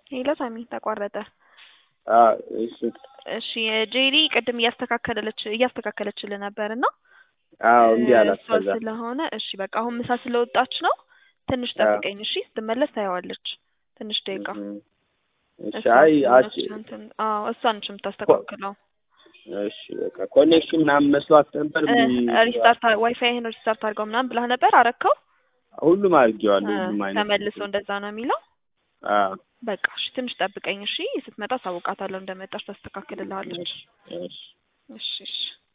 ሄሎ ሳሚ ተቋረጠ። አዎ እሺ እሺ ጄሪ ቅድም እያስተካከለች እያስተካከለችልህ ነበር እና አዎ እንዲህ አላት። እሷ ከዛ ስለሆነ እሺ በቃ አሁን ምሳ ስለወጣች ነው። ትንሽ አዎ። ጠብቀኝ እሺ። ስትመለስ ታየዋለች። ትንሽ ደቂቃ እም፣ እሺ እሷ አይ አች ስለሆነች እንትን አዎ እሷ ነች የምታስተካክለው። እሺ በቃ ኮኔክሽን ምናምን መስሏት ነበር። እ ቢ- ሪስታርት ዋይፋይህን ሪስታርት አድርገው ምናምን ብላህ ነበር አረከው? ሁሉም አድርጌዋለሁ። እ ሁሉም አይነት ተመልሶ እንደዛ ነው የሚለው። አዎ በቃ እሺ ትንሽ ጠብቀኝ እሺ። ስትመጣ ሳውቃታለሁ እንደመጣች ታስተካክልልሃለች። እሺ እሺ እሺ እሺ